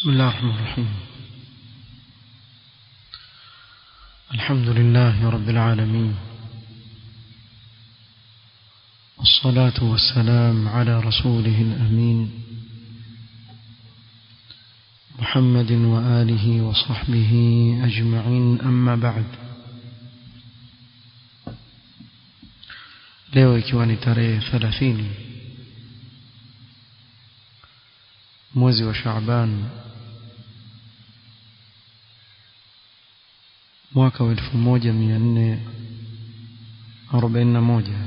بسم الله الرحمن الرحيم الحمد لله رب العالمين والصلاة والسلام على رسوله الأمين محمد وآله وصحبه أجمعين أما بعد leo ikiwa ni tarehe 30 mwezi wa Shaaban mwaka wa 1441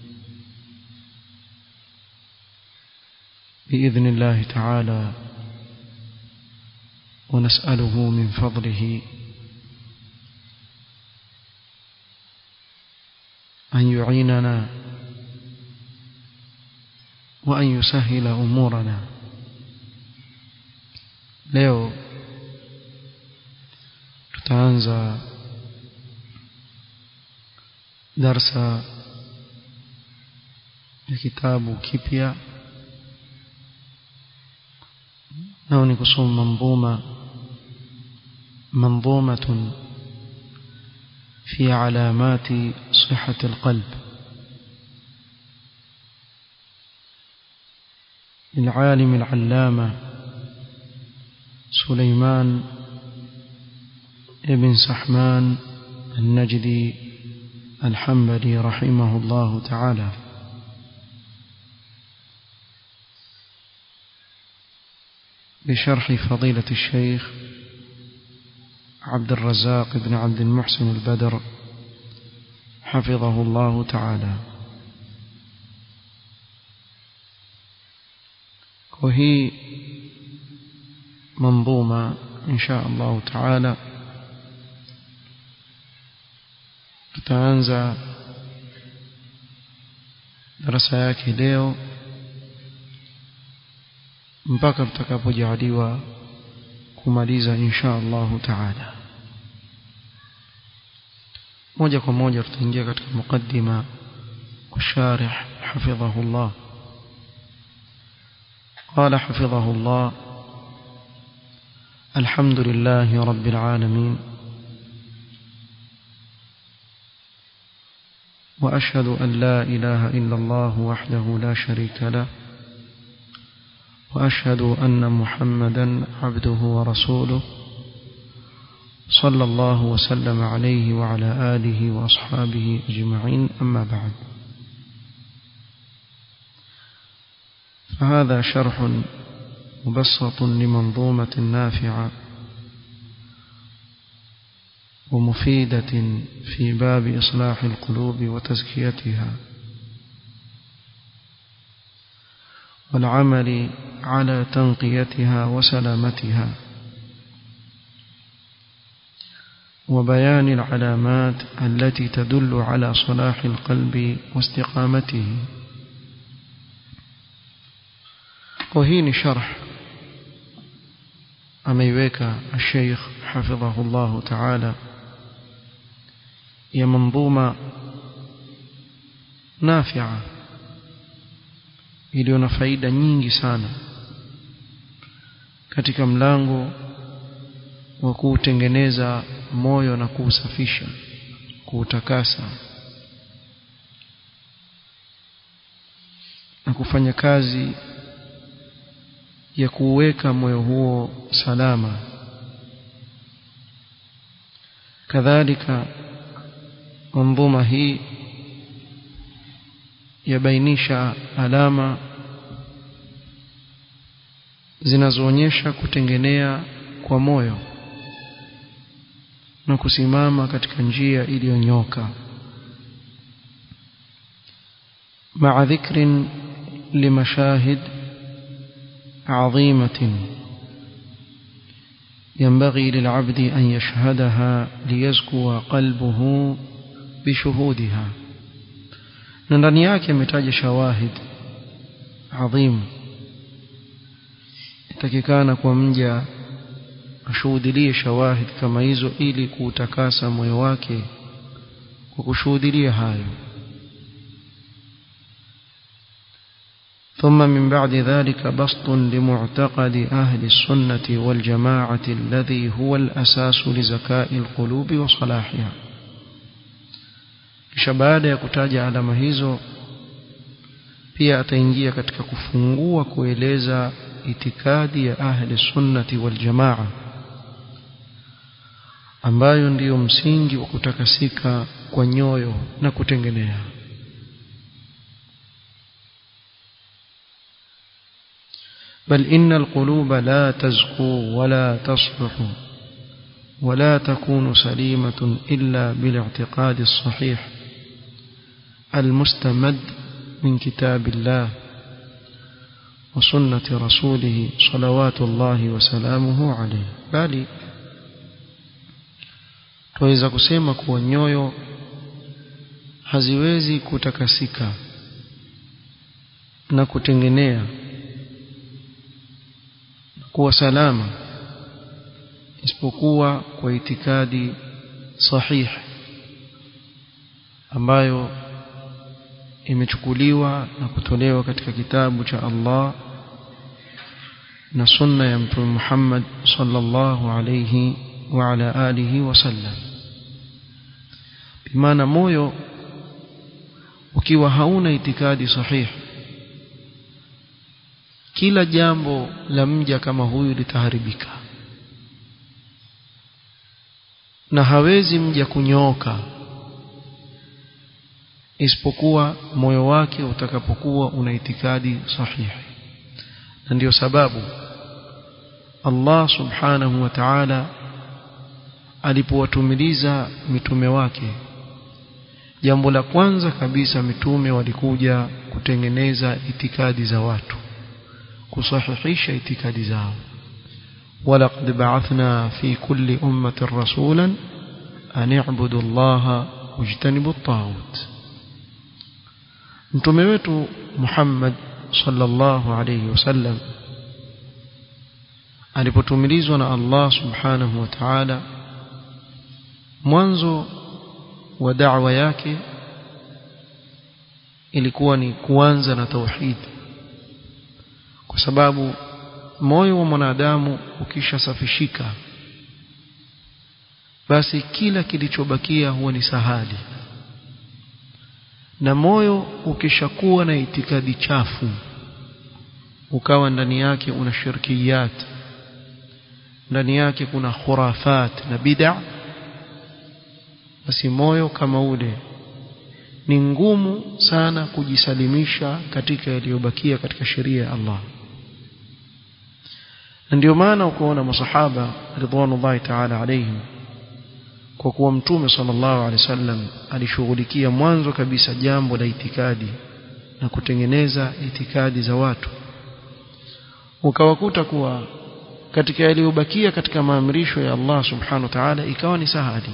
بإذن الله تعالى ونسأله من فضله أن يعيننا وأن يسهل أمورنا leo tutaanza darsa ya kitabu kipya nao ni kusoma manzuma منظومة في علامات صحة القلب للعالم العلامة سليمان ابن سحمان النجدي الحنبلي رحمه الله تعالى بشرح فضيلة الشيخ عبد الرزاق بن عبد المحسن البدر حفظه الله تعالى وهي منظومة إن شاء الله تعالى tutaanza darasa yake leo mpaka tutakapojaliwa kumaliza insha Allahu taala moja kwa moja tutaingia katika mukaddima wa sharih hafidhahu Allah قال حفظه الله الحمد لله رب العالمين وأشهد أن لا إله إلا الله وحده لا شريك له وأشهد أن محمدا عبده ورسوله صلى الله وسلم عليه وعلى آله وأصحابه أجمعين أما بعد فهذا شرح مبسط لمنظومة نافعة ومفيدة في باب إصلاح القلوب وتزكيتها والعمل على تنقيتها وسلامتها وبيان العلامات التي تدل على صلاح القلب واستقامته وهين شرح ameiweka الشيخ حفظه الله تعالى ya manzuma nafia iliyo na faida nyingi sana katika mlango wa kuutengeneza moyo na kuusafisha kuutakasa na kufanya kazi ya kuweka moyo huo salama kadhalika manzuma hii yabainisha alama zinazoonyesha kutengenea kwa moyo na kusimama katika njia iliyonyoka مع ذكر لمشاهد عظيمة ينبغي للعبد أن يشهدها ليزكو قلبه بشهودها na ndani yake ametaja shawahid adhim itakikana kwa mja ashuhudilie shawahid kama hizo ili kuutakasa moyo wake kwa kushuhudilia hayo ثم من بعد ذلك بسط لمعتقد أهل السنة والجماعة الذي هو الأساس لزكاء القلوب وصلاحها kisha baada ya kutaja alama hizo pia ataingia katika kufungua kueleza itikadi ya ahli sunnati wal jamaa ambayo ndiyo msingi wa kutakasika kwa nyoyo na kutengenea بل إن القلوب لا تزكو ولا تصلح ولا تكون سليمة إلا بالاعتقاد الصحيح المستمد من كتاب الله وسنة رسوله صلوات الله وسلامه عليه bali tuweza kusema kuwa nyoyo haziwezi kutakasika na kutengenea kuwa salama isipokuwa kwa itikadi sahihi ambayo imechukuliwa na kutolewa katika kitabu cha Allah na sunna ya mtume Muhammad sallallahu alayhi wa ala alihi wasallam bimaana moyo ukiwa hauna itikadi sahihi kila jambo la mja kama huyu litaharibika na hawezi mja kunyooka isipokuwa moyo wake utakapokuwa una itikadi sahihi na ndiyo sababu Allah subhanahu wa ta'ala alipowatumiliza mitume wake jambo la kwanza kabisa mitume walikuja kutengeneza itikadi za watu kusahihisha itikadi zao ولقد بعثنا في كل أمة رسولا أن اعبدوا الله واجتنبوا الطاغوت mtume wetu Muhammad sallallahu alayhi wasallam alipotumilizwa na Allah subhanahu wa ta'ala mwanzo wa da'wa yake ilikuwa ni kuanza na tauhid kwa sababu moyo wa mwanadamu ukishasafishika basi kila kilichobakia huwa ni sahali na moyo ukishakuwa na itikadi chafu ukawa ndani yake una shirkiyat ndani yake kuna khurafat na bid'a basi moyo kama ule ni ngumu sana kujisalimisha katika yaliyobakia katika sheria ya Allah na ndio maana ukaona masahaba ridwanullahi ta'ala alayhim kwa kuwa mtume sallallahu alaihi wasallam alishughulikia mwanzo kabisa jambo la itikadi na kutengeneza itikadi za watu ukawakuta kuwa katika yaliyobakia katika maamrisho ya Allah subhanahu wa ta'ala ikawa ni sahali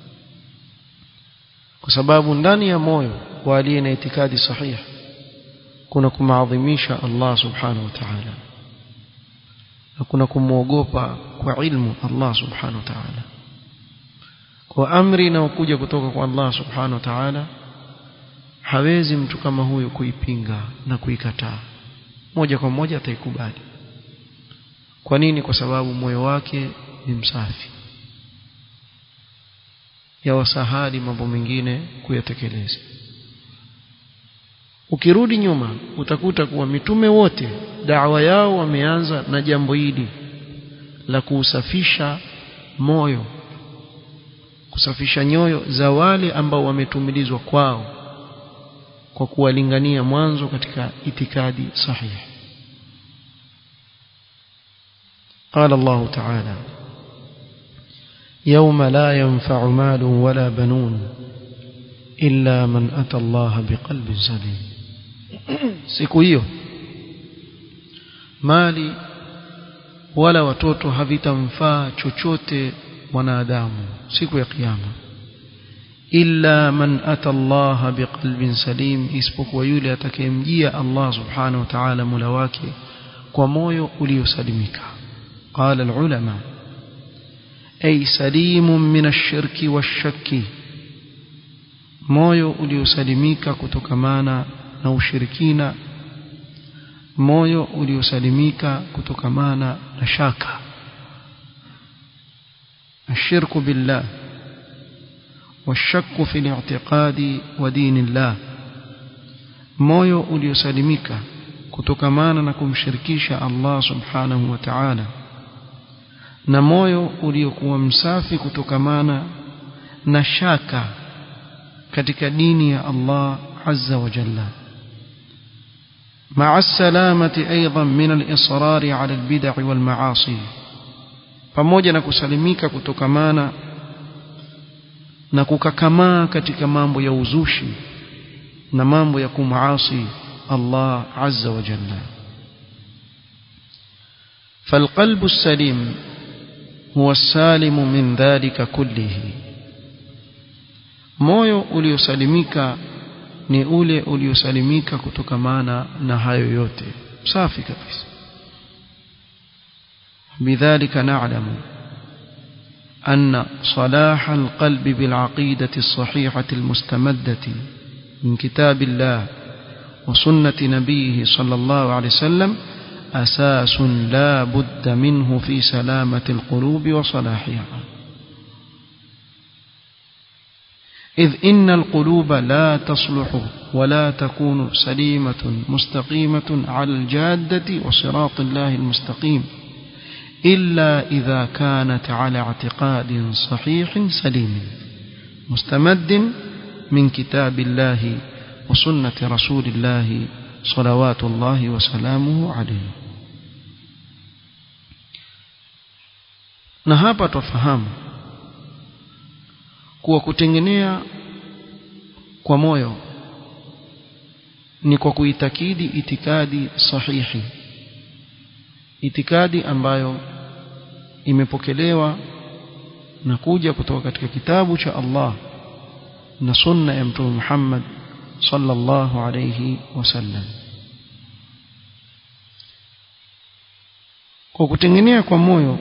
kwa sababu ndani ya moyo wa aliye na itikadi sahihi kuna kumaadhimisha Allah subhanahu wa ta'ala na kuna kumwogopa kwa ilmu Allah subhanahu wa ta'ala kwa amri inayokuja kutoka kwa Allah subhanahu wa ta'ala hawezi mtu kama huyo kuipinga na kuikataa moja kwa moja ataikubali kwa nini kwa sababu moyo wake ni msafi yawasahali mambo mengine kuyatekeleza ukirudi nyuma utakuta kuwa mitume wote dawa yao wameanza na jambo hili la kuusafisha moyo kusafisha nyoyo za wale ambao wametumilizwa kwao kwa kuwalingania mwanzo katika itikadi sahihi قال الله تعالى يوم لا ينفع مال ولا بنون إلا من أتى الله بقلب سليم siku hiyo mali wala watoto havitamfaa chochote mwanadamu siku ya kiyama illa man ata Allah biqalbin salim isipokuwa yule atakayemjia Allah subhanahu wa ta'ala mula wake kwa moyo uliosalimika qala alulama ay salimun min ash-shirki wash-shakki moyo uliosalimika kutokamana na ushirikina moyo uliosalimika kutokamana na shaka الشرك بالله والشك في الاعتقاد ودين الله moyo uliosalimika kutokamana na kumshirikisha Allah subhanahu wa ta'ala na moyo uliokuwa msafi kutokamana na shaka katika dini ya Allah azza wa jalla مع السلامة أيضا من الإصرار على البدع والمعاصي pamoja na kusalimika kutokamana na kukakamaa katika mambo ya uzushi na mambo ya kumaasi Allah azza wa jalla فالقلب السليم هو السالم من ذلك كله moyo uliosalimika ni ule uliosalimika kutokamana na hayo yote safi kabisa بذلك نعلم أن صلاح القلب بالعقيدة الصحيحة المستمدة من كتاب الله وسنة نبيه صلى الله عليه وسلم أساس لا بد منه في سلامة القلوب وصلاحها إذ إن القلوب لا تصلح ولا تكون سليمة مستقيمة على الجادة وصراط الله المستقيم إلا إذا كانت على اعتقاد صحيح سليم مستمد من كتاب الله وسنة رسول الله صلوات الله وسلامه عليه na hapa twafahamu kuwa kutengenea kwa moyo ni kwa kuitakidi itikadi sahihi itikadi ambayo imepokelewa na kuja kutoka katika kitabu cha Allah na sunna ya mtume Muhammad sallallahu alayhi wasallam kwa kutengenea kwa moyo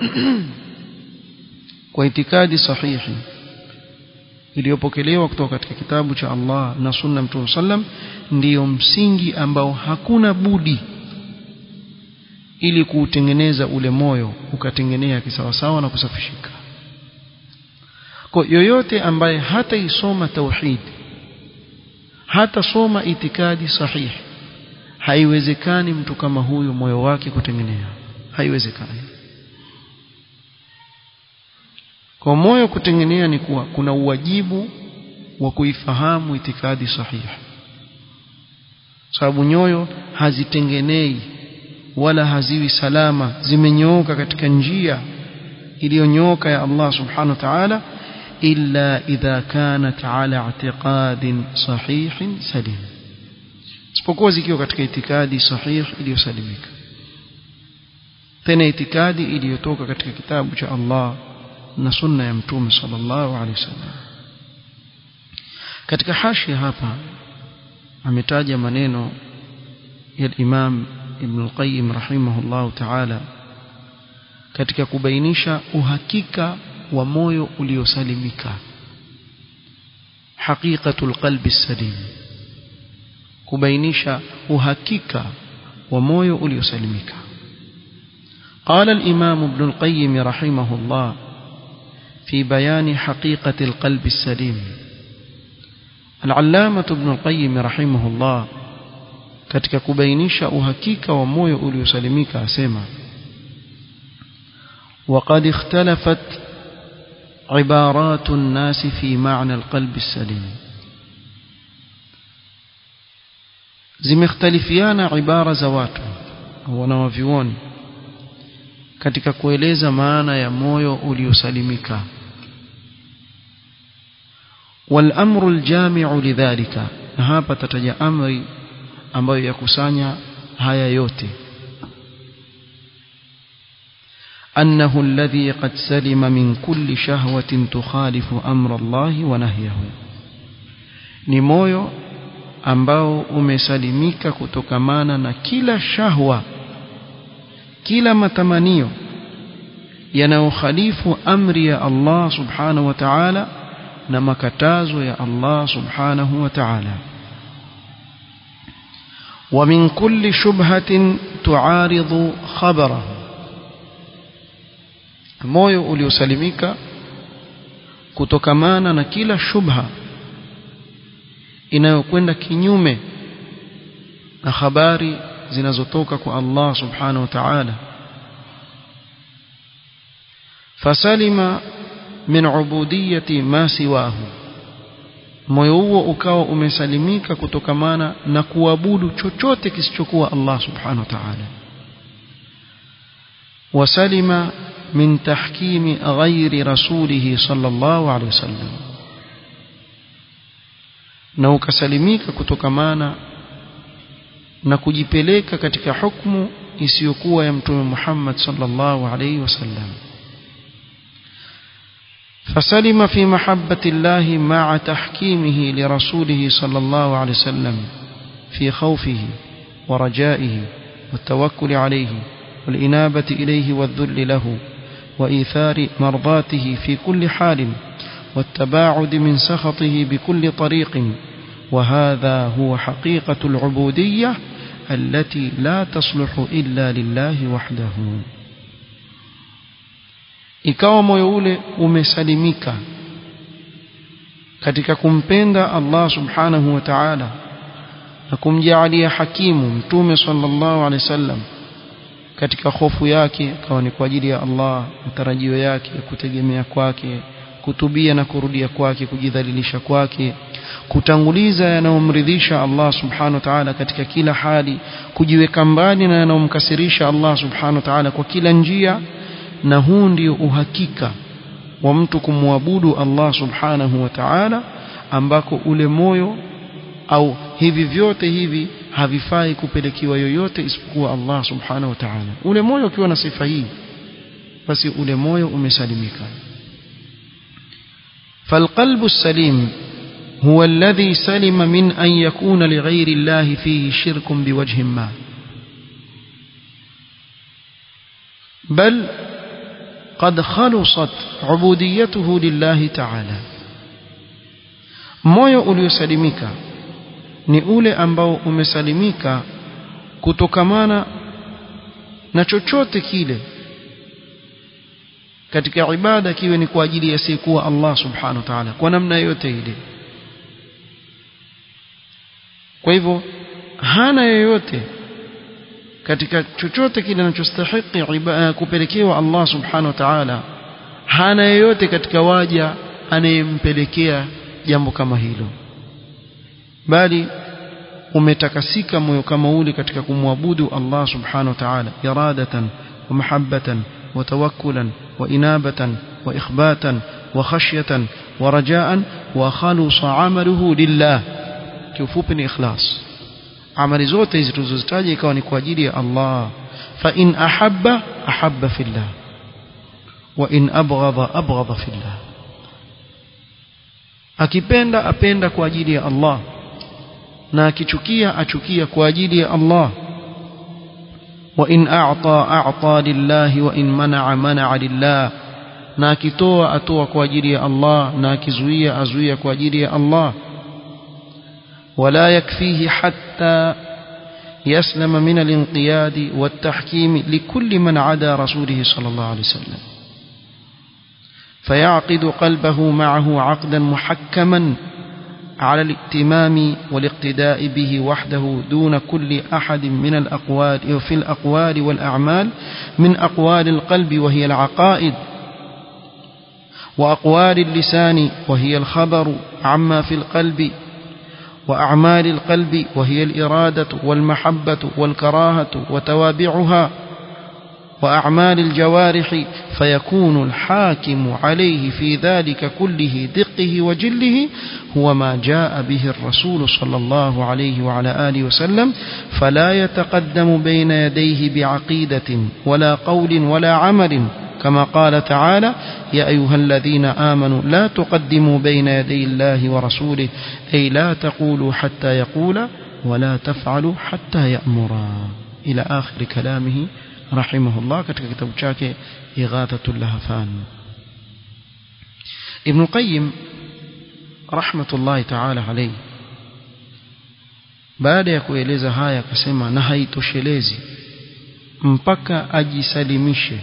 kwa itikadi sahihi iliyopokelewa kutoka katika kitabu cha Allah na sunna mtume sallam ndiyo msingi ambao hakuna budi ili kuutengeneza ule moyo ukatengenea kisawasawa na kusafishika kwa yoyote ambaye hata isoma tauhid hata soma itikadi sahihi haiwezekani mtu kama huyu moyo wake kutengenea haiwezekani kwa moyo kutengenea ni kuwa kuna uwajibu wa kuifahamu itikadi sahihi sababu nyoyo hazitengenei wala haziwi salama zimenyooka katika njia iliyonyooka ya Allah subhanahu wa ta'ala illa idha kanat ala i'tiqadin sahihin salim isipokuwa zikiwa katika itikadi sahih iliyosalimika tena itikadi iliyotoka katika kitabu cha Allah na sunna ya mtume sallallahu alaihi wasallam katika hashi hapa ametaja maneno ya Imam Ibn al-Qayyim rahimahullahu ta'ala katika kubainisha uhakika wa moyo uliosalimika haqiqatul qalbi salim kubainisha uhakika wa moyo uliosalimika قال الإمام ابن القيم رحمه الله في بيان حقيقة القلب السليم العلامة ابن القيم رحمه الله katika kubainisha uhakika wa moyo uliosalimika asema وقد اختلفت عبارات الناس في معنى القلب السليم zimekhtalifiana ibara za watu wanawavyuoni katika kueleza maana ya moyo uliosalimika والامر الجامع لذلك na hapa tataja amri ambayo yakusanya haya yote أنه الذي قد سلم من كل شهوة تخالف أمر الله ونهيه ni moyo ambao umesalimika kutokamana na kila shahwa kila matamanio yanayokhalifu amri ya Allah subhanahu wa ta'ala na makatazo ya Allah subhanahu wa ta'ala ومن كل شبهة تعارض خبره moyo uliosalimika kutokamana na kila shubha inayokwenda kinyume na habari zinazotoka kwa Allah subhanahu wa ta'ala fasalima min ubudiyati ma siwahu moyo huo ukawa umesalimika kutokamana na kuabudu chochote kisichokuwa Allah subhanahu wa ta'ala wasalima min tahkimi ghairi rasulihi sallallahu alaihi wasallam na ukasalimika kutokamana na kujipeleka katika hukumu isiyokuwa ya mtume Muhammad sallallahu alaihi wasallam فسلم في محبة الله مع تحكيمه لرسوله صلى الله عليه وسلم في خوفه ورجائه والتوكل عليه والإنابة إليه والذل له وإيثار مرضاته في كل حال والتباعد من سخطه بكل طريق وهذا هو حقيقة العبودية التي لا تصلح إلا لله وحده ikawa moyo ule umesalimika katika kumpenda Allah subhanahu wa ta'ala na kumjaalia hakimu mtume sallallahu alaihi wasallam katika hofu yake kawa ni kwa ajili ya Allah matarajio yake kutegemea kwake kutubia na kurudia kwake kujidhalilisha kwake kutanguliza yanayomridhisha Allah subhanahu wa ta'ala katika kila hali kujiweka mbali na yanayomkasirisha Allah subhanahu wa ta'ala kwa kila njia na huu ndio uhakika wa mtu kumwabudu Allah subhanahu wa ta'ala ambako ule moyo au hivi vyote hivi havifai kupelekiwa yoyote isipokuwa Allah subhanahu wa ta'ala ule moyo ukiwa na sifa hii basi ule moyo umesalimika فالقلب السليم هو الذي سلم من أن يكون لغير الله فيه شرك بوجه ما بل قد خلصت عبوديته لله تعالى moyo uliosalimika ni ule ambao umesalimika kutokamana na chochote kile katika ibada kiwe ni kwa ajili ya sikuwa Allah subhanahu wa ta'ala kwa namna yote ile kwa hivyo hana yoyote katika chochote kile anachostahili kupelekewa Allah subhanahu wa ta'ala hana yoyote katika waja anayempelekea jambo kama hilo bali umetakasika moyo kama ule katika kumwabudu Allah subhanahu wa ta'ala iradatan wa mahabbatan wa tawakkulan wa inabatan wa ikhbatan wa khashyatan wa rajaan wa khalusa amaluhu lillah kiufupi ni ikhlas amali zote hizi tulizozitaja ikawa ni kwa ajili ya Allah fa in ahabba ahabba fillah wa in abghadha abghadha fillah akipenda apenda kwa ajili ya Allah na akichukia achukia kwa ajili ya Allah wa in a'ta a'ta lillahi wa in mana'a mana'a lillah na akitoa atoa kwa ajili ya Allah na akizuia azuia kwa ajili ya Allah ولا يكفيه حتى يسلم من الانقياد والتحكيم لكل من عدا رسوله صلى الله عليه وسلم فيعقد قلبه معه عقدا محكما على الائتمام والاقتداء به وحده دون كل أحد من الأقوال في الأقوال والأعمال من أقوال القلب وهي العقائد وأقوال اللسان وهي الخبر عما في القلب وأعمال القلب وهي الإرادة والمحبة والكراهة وتوابعها وأعمال الجوارح فيكون الحاكم عليه في ذلك كله دقه وجله هو ما جاء به الرسول صلى الله عليه وعلى آله وسلم فلا يتقدم بين يديه بعقيدة ولا قول ولا عمل كما قال تعالى يا أيها الذين آمنوا لا تقدموا بين يدي الله ورسوله أي لا تقولوا حتى يقول ولا تفعلوا حتى يأمرا إلى آخر كلامه رحمه الله katika kitabu chake Ighathatul Lahfan Ibn Qayyim rahmatullahi ta'ala alayhi baada ya kueleza haya akasema na haitoshelezi mpaka ajisalimishe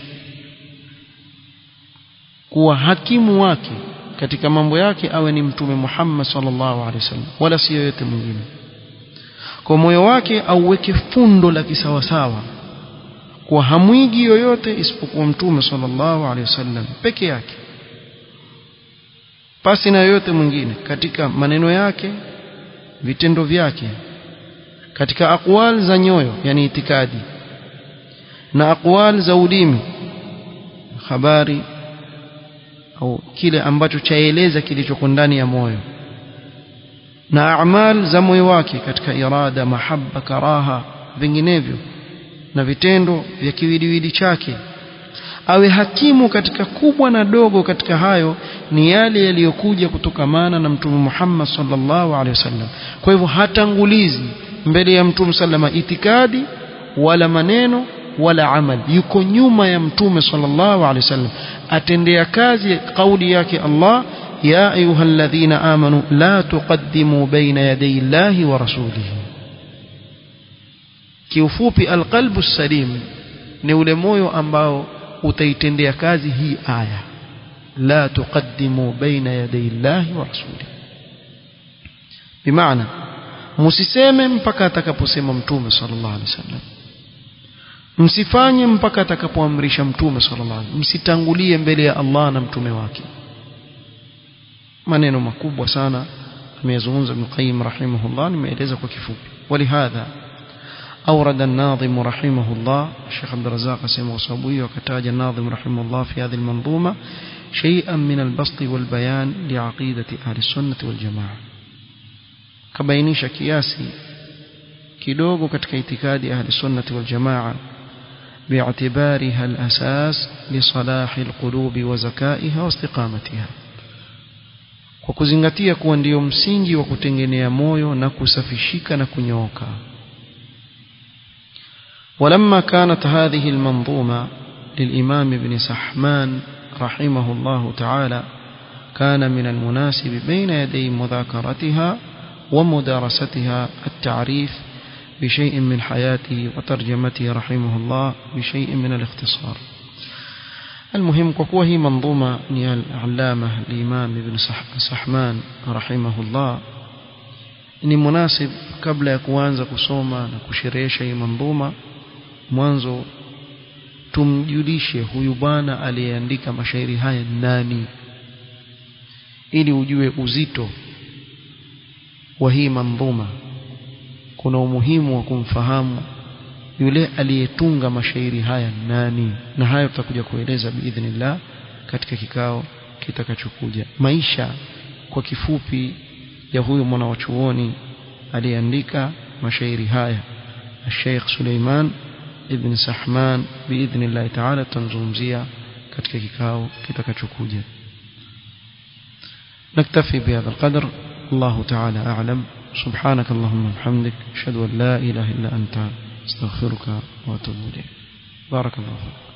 kuwa hakimu wake katika mambo yake awe ni mtume Muhammad sallallahu alaihi wasallam wala si yoyote mwingine kwa moyo wake auweke fundo la kisawasawa kwa hamwigi yoyote isipokuwa mtume sallallahu alaihi wasallam peke yake pasi na yoyote mwingine katika maneno yake vitendo vyake katika aqwal za nyoyo yani itikadi na aqwal za ulimi habari au kile ambacho chaeleza kilichoko ndani ya moyo na amal za moyo wake katika irada mahabba karaha vinginevyo na vitendo vya kiwiliwili chake awe hakimu katika kubwa na dogo katika hayo ni yale yaliyokuja kutokamana na mtume Muhammad sallallahu alaihi wasallam kwa hivyo hatangulizi mbele ya mtume sallama itikadi wala maneno wala amal yuko nyuma ya mtume sallallahu alaihi wasallam atendea kazi kauli yake Allah ya ayyuhalladhina amanu la tuqaddimu baina yaday Allahi wa rasulihi kiufupi alqalbu salim ni ule moyo ambao utaitendea kazi hii aya la tuqaddimu baina yaday Allahi wa rasulihi bimaana msiseme mpaka atakaposema mtume sallallahu alaihi wasallam msifanye mpaka atakapoamrisha mtume sallallahu alaihi wasallam msitangulie mbele ya Allah na mtume wake maneno makubwa sana ameyazungumza Ibn Qayyim rahimahullah nimeeleza kwa kifupi walihadha أورد الناظم رحمه الله الشيخ عبد الرزاق سيما وصابوي وكتاج الناظم رحمه الله في هذه المنظومة شيئا من البسط والبيان لعقيدة أهل السنة والجماعة كبينيش كياسي kidogo katika itikadi ahli sunnati wal jamaa باعتبارها الأساس لصلاح القلوب وزكائها واستقامتها kwa kuzingatia kuwa ndiyo msingi wa kutengenea moyo na kusafishika na kunyooka ولما كانت هذه المنظومة للإمام ابن سحمان رحمه الله تعالى كان من المناسب بين يدي مذاكرتها ومدارستها التعريف بشيء من حياته وترجمته رحمه الله بشيء من الاختصار المهم كوكوه هي منظومة العلامة الإمام ابن سحمان رحمه الله ni munasib kabla ya kuanza kusoma na kusherehesha hii mandhuma mwanzo tumjulishe huyu bwana aliyeandika mashairi haya nani ili ujue uzito wa hii mandhuma kuna umuhimu wa kumfahamu yule aliyetunga mashairi haya nani na hayo tutakuja kueleza biidhnillah katika kikao kitakachokuja maisha kwa kifupi ya huyu mwanawachuoni aliyeandika mashairi haya Sheikh Suleiman ibn Sahman biidhnillah taala tutamzungumzia katika kikao kitakachokuja نكتفي بهذا القدر الله تعالى أعلم سبحانك اللهم وبحمدك أشهد أن لا إله إلا أنت استغفرك وأتوب إليك بارك الله فيك